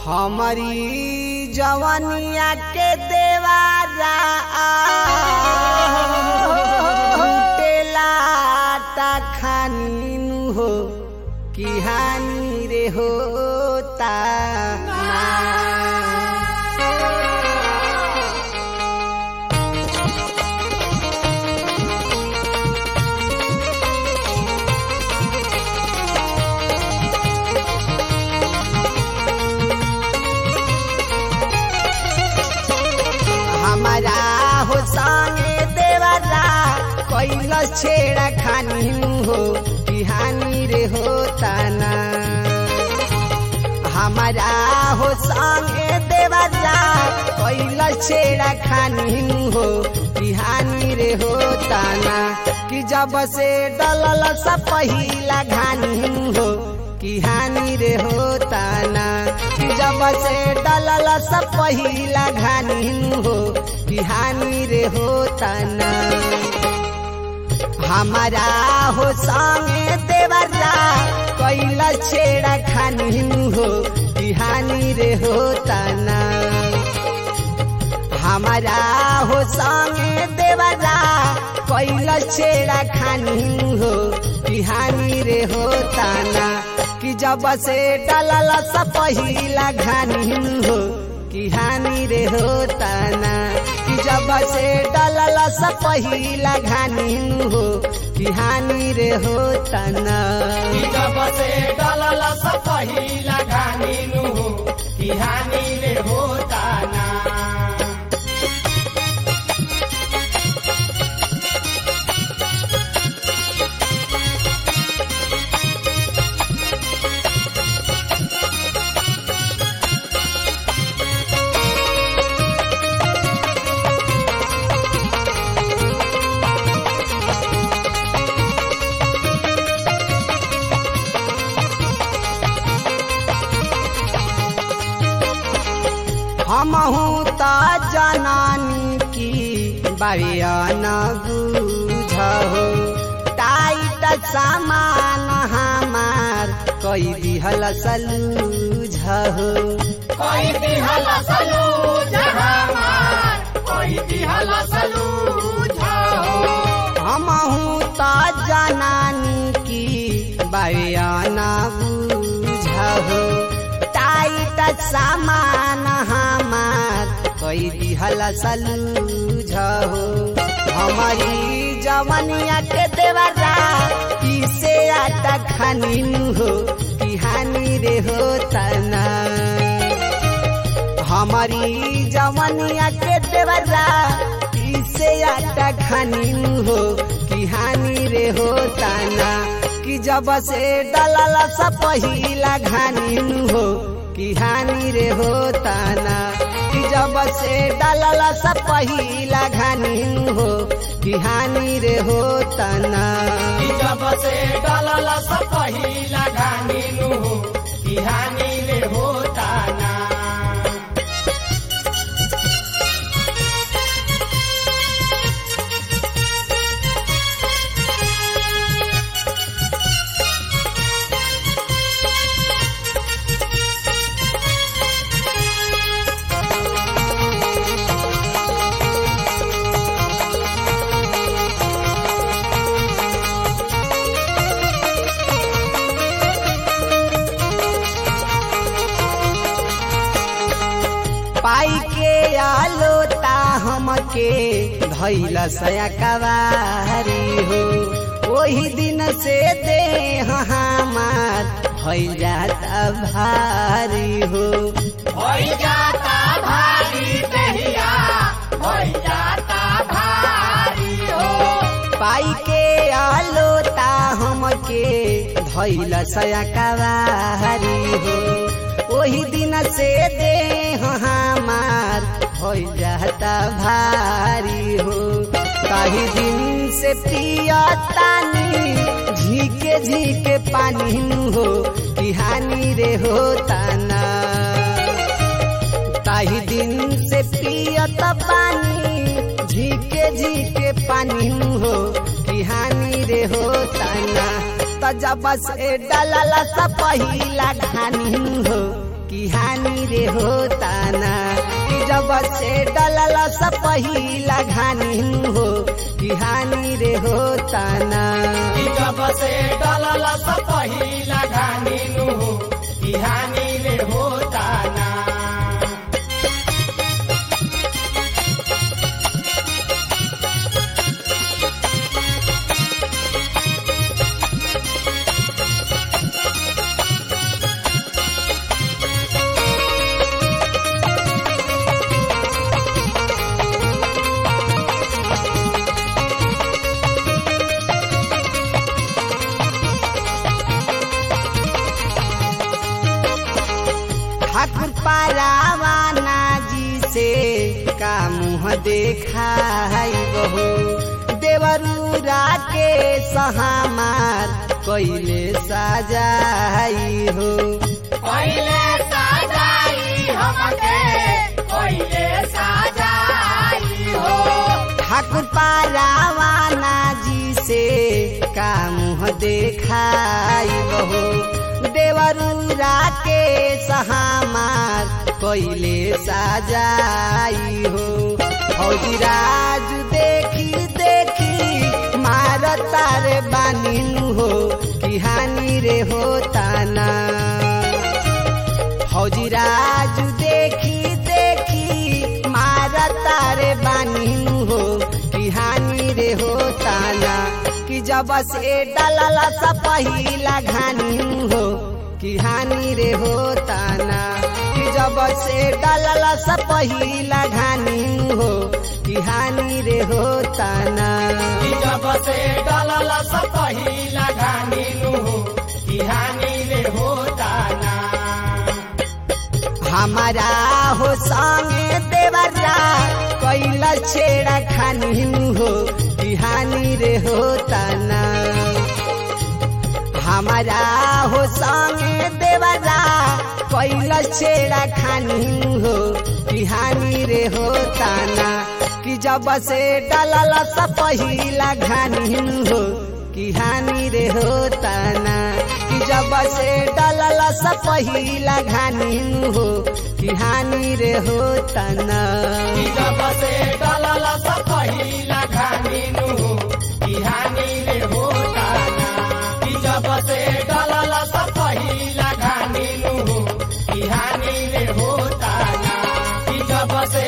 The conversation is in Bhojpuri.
हमारी जवनिया के देवारा लुटेला ता खानी हो कि हानि रे होता हमारा हो संगे देवरा कैल छेड़ा खानी हो कि हानि रे होता ना हमारा हो संगे देवरा कैल छेड़ा खानी हो कि हानि रे होता ना कि जब से डलल सा पहिला घानी हो कि हानि रे होता ना कि जब से डलल सा पहिला घानी हो कि हानि रे होता ना हमारा हो संगे देवरा कैल छेड़ा खानी हो कि हानि रे होता ना हमारा हो संगे देवरा कैल छेड़ा खानी हो कि हानि रे होता ना कि जब से डलल सा पहिला घानी हो कि हानि रे होता ना कि जब से डलल सा पहिला घानी हो कि हानि रे होता ना जब से डलल सा पहिला घानी नु कि हानि रे होता ना हमहू त जनानी की बरियान बुझहो टाइट सामान हमार कई दिहल सलूझहो कोई दिहल सलू जहामार कोई दिहल सलू जाओ हमहू त जनानी की बरियान बुझहो टाइट सामान हमार कई दिहल सलूझहो हमारी जवनिया के देवरा इसे आटा खानी हो कि हानि रे होता ना हमारी जवनिया के देवरा इसे आटा खानी हो कि हानि रे होता ना कि जब से डलल सा पहिला घानी हो कि हानि रे होता ना कि जब से डलल सा पहिला घानी हो कि हानि रे होता ना जब से डलल सा पहिला घानी नु कि हानि रे होता ना पाई के आलोता हमके धैल सया कवारी हो वही दिन से दे हमार भइल जाता भारी हो होई जाता भारी दहिया होई जाता भारी हो पाई के आलोता हमके धैल सया कवारी हो वही दिन से दे हमार हो जाता भारी हो कही दिन से पियतानी झीके झीके पानी हो कि हानि रे होता ना ताही दिन से पियत पानी झीके झीके पानी हो कि हानि रे होता ना त जब से डलल सा पहिला घानी हो कि हानि रे होता ना कि जब से डलल सा पहिला घानी हो कि हानि रे होता ना कि जब से डलल स पहिला घानी नु हो कि हानि रे होता ना ठाकुर पारावाना जी से का मुँह देखाई बहो देवरूरा के सहामार कैले साजाई हो पहिले साजाई हमके पहिले साजाई हो ठाकुर पारावाना जी से का मुँह देखाई बहो देवरूरा के सहामार कैले साजाई हो फौजी राज देखी देखी मार तारे बानिनु हो कि हानि रे होता ना फौजी राज देखी देखी मार तारे बानिनु हो कि हानि रे होता ना कि जब से डलल सा पहिला घानी हो कि हानि रे होता ना कि जब से डलल सा पहिला घानी हो कि हानि रे होता ना कि जब से डलल स पहिला घानी नु हो कि हानि रे होता ना हमारा हो संगे देवरा कैला छेड़ा खानी हो कि हानि रे होता ना हमारा हो संगे देवरा कैला छेड़ा खानी हो कि हानि रे होता ना कि जब से डलल सा पहिला घानी हो कि हानि रे होता ना कि जब से डलल सा पहिला घानी हो कि हानि रे होता ना कि जब से डलल स पहिला घानी नु हो कि हानि रे होता ना कि जब से डलल स पहिला घानी नु हो कि हानि रे होता ना कि जब से